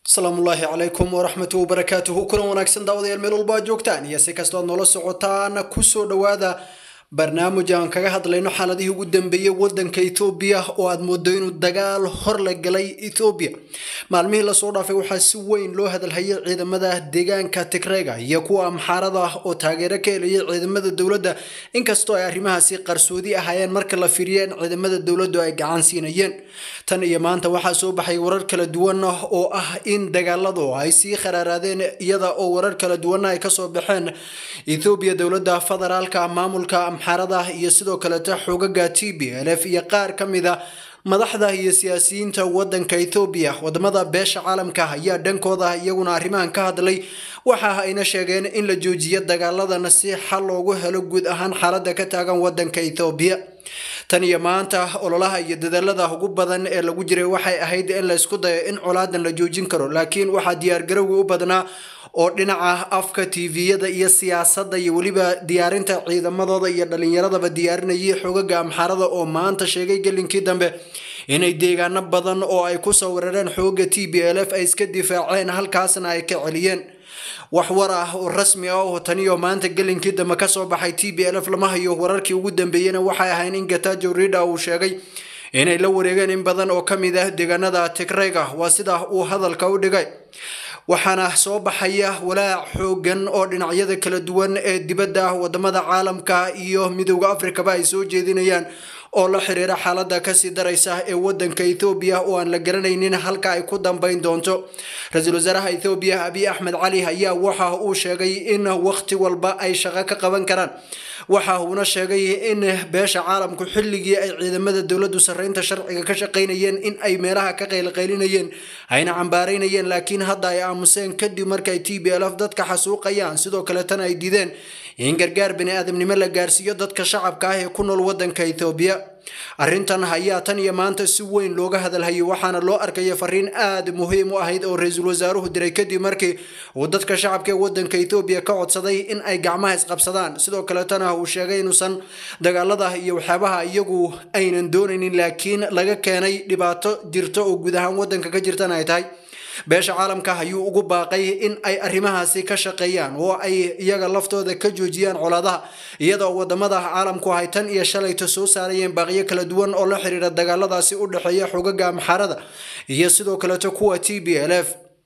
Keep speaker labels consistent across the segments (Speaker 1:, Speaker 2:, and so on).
Speaker 1: asalaamullaahi calaykum waraxmatu wabarakaatuhu kulan wanaagsan daawadayaal meel walba aad joogtaan iyo si kastoo aad noola socotaan kusoo dhowaada barnaamij aan kaga hadlayno xaaladihii ugu dambeeyey wadanka etoobiya oo aad moodo inuu dagaal hor la galay etoobiya maalmihii lasoo dhaafay waxaa si weyn loo hadalhayay ciidamada deegaanka tigrega iyo kuwa amxaarada ah oo taageero ka helayay ciidamada dowladda inkastoo ay arrimahaasi qarsoodi ahaayeen marka la fiiriyo in ciidamada dowladdu ay gacan siinayeen tan iyo maanta waxaa soo baxay warar kala duwan oo ah in dagaaladu ay sii kharaaraadeen iyada oo warar kala duwanna ay kasoo baxeen ethoobiya dowladda federaalka maamulka amxaarada iyo sidoo kaleeta xoogaga t b l f iyo qaar ka mid a madaxda iyo siyaasiyiinta wadanka ethoobiya wadamada beesha caalamka ayaa dhankooda iyaguna arrimahan ka hadlay waxa ayna sheegeen in la joojiyo dagaaladan si xal loogu helo guud ahaan xaalada ka taagan wadanka ethoobiya tan iyo maanta ololaha iyo dadaalada ugu badan ee lagu jiray waxay ahayd in la isku dayo in colaadan la joojin karo laakiin waxaa diyaargarowgi u badnaa oo dhinaca afka tviyada iyo siyaasadda iyo weliba diyaarinta ciidamadooda iyo dhalinyaradaba diyaarinayay xogaga amxaarada oo maanta sheegay gelinkii dambe inay deegaano badan oo ay kusoo weerareen xooga t b l f ay iska difaaceen halkaasna ay ka celiyeen wax war ah oo rasmi ah oo taniyo maanta gelinkii dambe kasoo baxay t b l f lama hayo wararkii ugu dambeeyena waxay ahayn in gatajo rida uu sheegay inay la wareegeen in badan oo kamid ah deegaanada tigreyga waa sida uu hadalka u dhigay waxaana soo baxaya walaac xoogan oo dhinacyada kala duwan ee dibadda wadamada caalamka iyo midooda afrikaba ay soo jeedinayaan oo la xiriira xaalada kasii daraysa ee wadanka ethoobiya oo aan la garanaynin halka ay ku dambeyn doonto ra-iisul wasaaraha ethoobiya abiy axmed cali ayaa waxa uu sheegay in waqti walba ay shaqo ka qaban karaan waxa uuna sheegay in beesha caalamku xilligii ay ciidamada dowladdu sarreynta sharciga ka shaqaynayeen in ay meelaha ka qaylqaylinayeen ayna cambaaraynayeen laakiin hadda ay aamuseen kadib markay t b l f dadka xasuuqayaan sidoo kaletana ay diideen in gargaar bani aadamnimo la gaarsiiyo dadka shacabka ah ee ku nool wadanka ethoobiya arrintan ayaa tan iyo maanta si weyn looga hadalhayay waxaana loo arkaya fariin aada muhiim u ahayd oo ra-iisul wasaaruhu diray kadib markii uu dadka shacabka ee wadanka ethoobiya ka codsaday in ay gacmaha isqabsadaan sidoo kaletana uu sheegay inuusan dagaalada iyo waxyaabaha iyagu aynan doonaynin laakiin laga keenay dhibaato jirto oo guud ahaan wadanka ka jirtana ay tahay beesha caalamka ayuu ugu baaqay in ay arrimahaasi ka shaqeeyaan oo ay iyaga laftooda ka joojiyaan colaadaha iyadoo wadamada caalamku ay tan iyo shalayto soo saarayeen baaqyo kala duwan oo la xiriira dagaaladaasi u dhexeeya xogaga amxaarada iyo sidoo kaleeto kuwa t b l f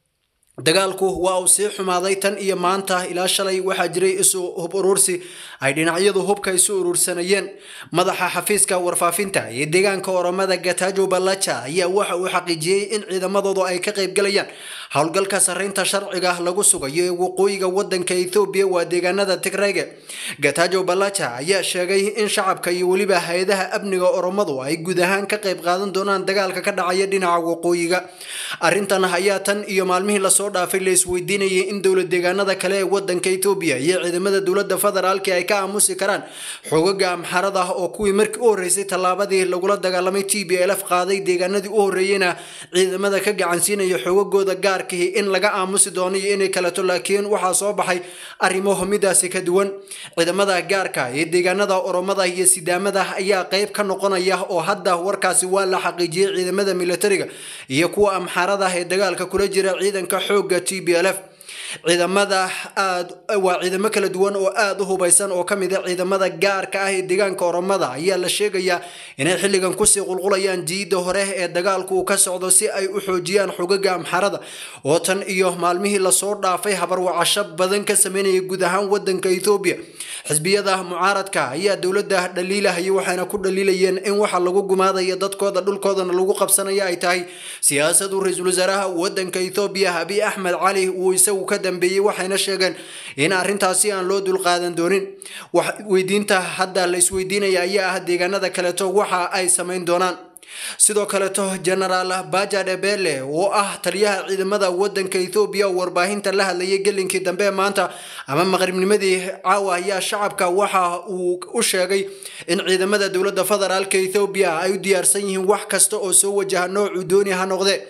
Speaker 1: dagaalku waa uu sii xumaaday tan iyo maanta ilaa shalay waxaa jiray isu hub urursi ay dhinacyadu hubka isu urursanayeen madaxa xafiiska warfaafinta iyo deegaanka oromada gatajo balaja ayaa waxa uu xaqiijiyey in ciidamadoodu ay ka qaybgalayaan howlgalka sarreynta sharciga lagu sugayo ee waqooyiga wadanka ethoobiya waa deegaanada tigrege gatajo balaja ayaa sheegay in shacabka iyo weliba hay-adaha amniga oromadu ay guud ahaan ka qayb qaadan doonaan dagaalka ka dhacaya dhinaca waqooyiga arrintan ayaa tan iyo maalmihii lasoo dhaafay la isweydiinayay in dowlad deegaanada kale ee wadanka etoobiya iyo ciidamada dowladda federaalki ay ka aamusi karaan xoogaga amxarada ah oo kuwii markii u horreysay tallaabadii lagula dagaalamay t b l f qaaday deegaanadii u horreeyeyna ciidamada ka gacansiinaya xoogagooda gaarkii in laga aamusi doono iyo inay kaleto laakiin waxaa soo baxay arrimo midaasi ka duwan ciidamada gaarka ee deegaanada oromada iyo sidaamada ayaa qayb ka noqonaya oo hadda warkaasi waa la xaqiijiyey ciidamada militariga iyo kuwa amxarada ee dagaalka kula jira ciidanka xooga t b l f ciidamada aad waa ciidamo kala duwan oo aada u hubaysan oo ka mid a ciidamada gaarka ah ee deegaanka oromada ayaa la sheegayaa inay xilligan kusii qulqulayaan jiida hore ee dagaalku uu ka socdo si ay u xoojiyaan xogaga amxarada oo tan iyo maalmihii lasoo dhaafay habarwacasho badan ka sameynaya guud ahaan wadanka ethoobiya xisbiyada mucaaradka ayaa dowladda dhaliilahaya waxayna ku dhaliilayeen in waxa lagu gumaadaya dadkooda dhulkoodana lagu qabsanaya ay tahay siyaasadu ra-iisul wasaaraha wadanka ethoobiya abiy axmed cali uu isagu ka dambeeyey waxayna sheegeen in arrintaasi aan loo dulqaadan doonin weydiinta hadda la isweydiinaya ayaa ah deegaanada kaleeto waxa ay samayn doonaan sidoo kaleeto genaraal baja debele oo ah taliyaha ciidamada wadanka ethoobiya oo warbaahinta la hadlayay gelinkii dambe maanta ama maqribnimadii caawa ayaa shacabka waxa uu u sheegay in ciidamada dowladda federaalka ethoobiya ay u diyaarsan yihiin wax kasta oo soo wajaha noocuu dooni ha noqdee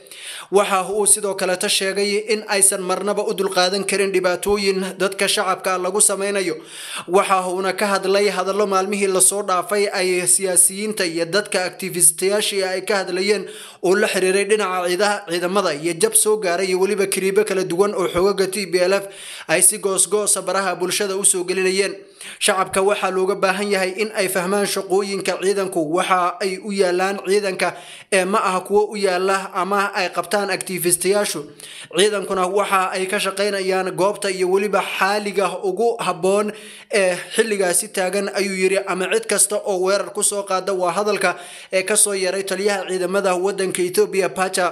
Speaker 1: waxa uu sidoo kaleeta sheegay in aysan marnaba u dulqaadan karin dhibaatooyin dadka shacabka lagu sameynayo waxa uuna ka hadlay hadallo maalmihii lasoo dhaafay ay siyaasiyiinta iyo dadka activistayaashii ay ka hadlayeen oo la xiriiray dhinaca ciidamada iyo jab soo gaaray iyo weliba kiriibo kala duwan oo xoogaga t b l f ay si goosgoosa baraha bulshada usoo gelinayeen shacabka waxaa looga baahan yahay in ay fahmaan shaqooyinka ciidanku waxa ay u yaalaan ciidanka ee ma aha kuwo u yaala ama ay qabtaan activistayaashu ciidankuna waxa ay ka shaqaynayaan goobta iyo weliba xaaliga ugu habboon ee xilligaasi taagan ayuu yiri ama cid kasta oo weerar kusoo qaada waa hadalka ee kasoo yaray taliyaha ciidamada wadanka etoobiya pacha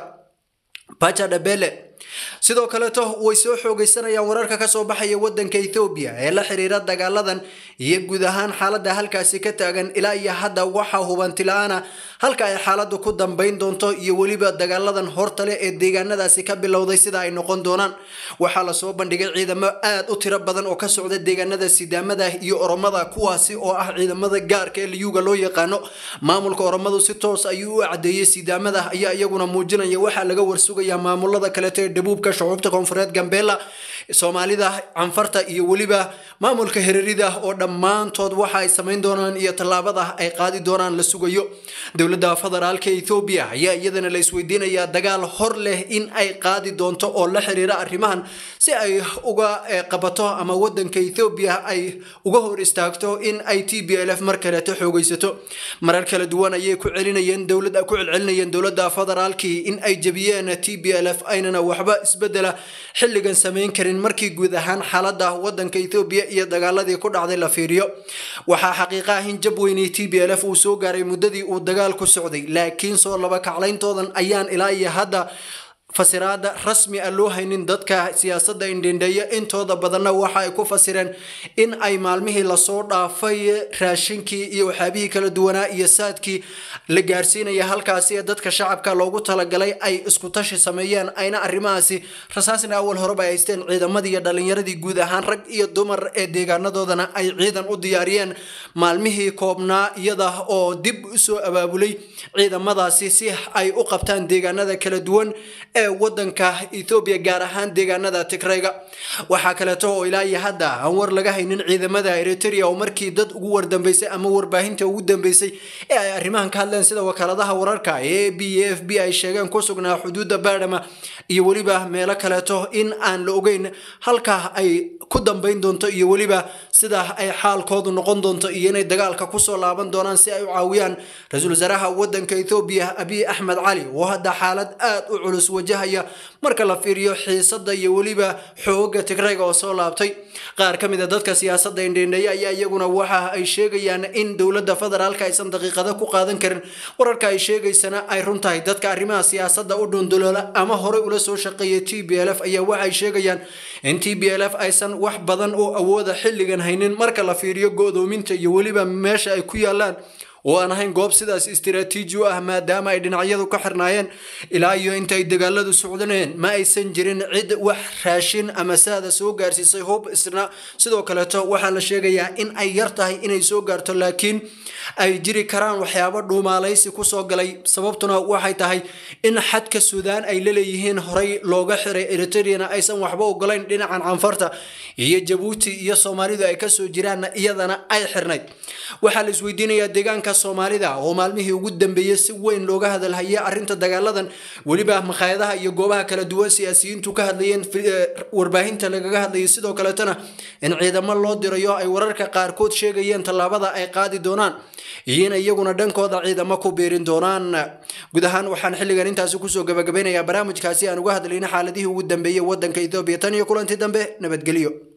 Speaker 1: pacha dhabele sidoo kaleeto way soo xoogaysanayaan wararka kasoo baxaya wadanka ethoobiya ee la xiriira dagaaladan iyo guud ahaan xaalada halkaasi ka taagan ilaa iyo hadda waxaa hubanti la-aana halka ay xaaladu ku dambeyn doonto iyo weliba dagaaladan hortale ee deegaanadaasi ka bilowday sida ay noqon doonaan waxaa lasoo bandhigay ciidamo aad u tiro badan oo ka socda deegaanada sidaamada iyo oromada kuwaasi oo ah ciidamada gaarka ee liyuga loo yaqaano maamulka oromadu si toos ayuu u cadeeyey sidaamada ayaa iyaguna muujinaya waxaa laga warsugaya maamulada kaleeto ee dhabuubka shucuubta koonfureed gambeela soomaalida canfarta iyo weliba maamulka hererida oo dhammaantood waxa ay samayn doonaan iyo tallaabada ay qaadi doonaan la sugayo dowladda federaalka ethoobiya ayaa iyadana la isweydiinayaa dagaal hor leh in ay qaadi doonto oo la xiriira arrimahan si ay uga qabato ama wadanka ethoobiya ay uga hor istaagto in ay t b l f mar kaleeto xoogaysato marar kala duwan ayay ku celinayeen dowlad ku celcelinayeen dowladda federaalkii in ay jebiyeen t b l f aynana waxba isbedela xilligan samayn karin markii guud ahaan xaalada wadanka ethoobiya iyo dagaaladii ku dhacday la fiiriyo waxaa xaqiiqa ah in jab weynii t b l f uu soo gaaray muddadii uu dagaal ku socday laakiin soo laba kaclayntoodan ayaan ilaa iyo hadda fasiraada rasmi a loo haynin dadka siyaasadda indhendheeya intooda badanna waxa ay ku fasireen in ay maalmihii lasoo dhaafay raashinkii iyo waxyaabihii kala duwanaa iyo saadkii la gaarsiinaya halkaasi ee dadka shacabka loogu talagalay ay isku tashi sameeyeen ayna arrimahaasi rasaasna awal horeba ay haysteen ciidamadii iyo dhalinyaradii guud ahaan rag iyo dumar ee deegaanadoodana ay ciidan u diyaariyeen maalmihii koobnaa iyada oo dib usoo abaabulay ciidamadaasi si ay u qabtaan deegaanada kala duwan ee wadanka ethoobiya gaar ahaan deegaanada tigrayga waxaa kaleeto oo ilaa iyo hadda aan war laga haynin ciidamada eritrea oo markii dad ugu wardambeysay ama warbaahinta ugu dambeysay ee ay arrimahan ka hadleen sida wakaaladaha wararka ee b f b ay sheegeen ku sugnaa xuduudda baadhama iyo weliba meelo kaleeto in aan la ogeyn halka ay ku dambeyn doonto iyo weliba sida ay xaalkoodu noqon doonto iyo inay dagaalka kusoo laaban doonaan si ay u caawiyaan ra-iisul wasaaraha wadanka ethoobiya abiy axmed cali oo hadda xaalad aad u culus wajahaya marka la fiiriyo xiisada iyo weliba xooga tigrayga oo soo laabtay qaar ka mid a dadka siyaasadda indhendheeya ayaa iyaguna waxa ay sheegayaan in dowladda federaalka aysan daqiiqada ku qaadan karin wararka ay sheegaysana ay run tahay dadka arrimaha siyaasadda u dhunduloola ama horey ula soo shaqeeya t b l f ayaa waxay sheegayaan in t b l f aysan wax badan oo awooda xilligan haynin marka la fiiriyo go-doominta iyo weliba meesha ay ku yaalaan oo aan ahayn goob sidaas istiraatiiji u ah maadaama ay dhinacyadu ka xirnaayeen ilaa iyo intay dagaaladu socdaneen ma aysan jirin cid wax raashin ama saada soo gaarsiisay hub isna sidoo kaleeto waxaa la sheegayaa in ay yar tahay inay soo gaarto laakiin ay jiri karaan waxyaabo dhuumaalaysi kusoo galay sababtuna waxay tahay in xadka suudaan ay laleeyihiin horey looga xiray eritrena aysan waxba ogolayn dhinacan canfarta iyo jabuuti iyo soomaalidu ay kasoo jiraanna iyadana ay xirnayd waxaa la isweydiinayaa deegaanka soomaalida oo maalmihii ugu dambeeyey si weyn looga hadalhayay arrinta dagaaladan weliba makhaayadaha iyo goobaha kala duwan siyaasiyiintu ka hadlayeen warbaahinta lagaga hadlayay sidoo kaleetana in ciidamo loo dirayo ay wararka qaarkood sheegayeen tallaabada ay qaadi doonaan iyo in iyaguna dhankooda ciidamo ku biirin doonaan guud ahaan waxaan xilligan intaasi kusoo gabagabeynayaa barnaamijkaasi aan uga hadlayna xaaladihii ugu dambeeyey wadanka ethoobiya tan iyo kulantii dambe nabadgelyo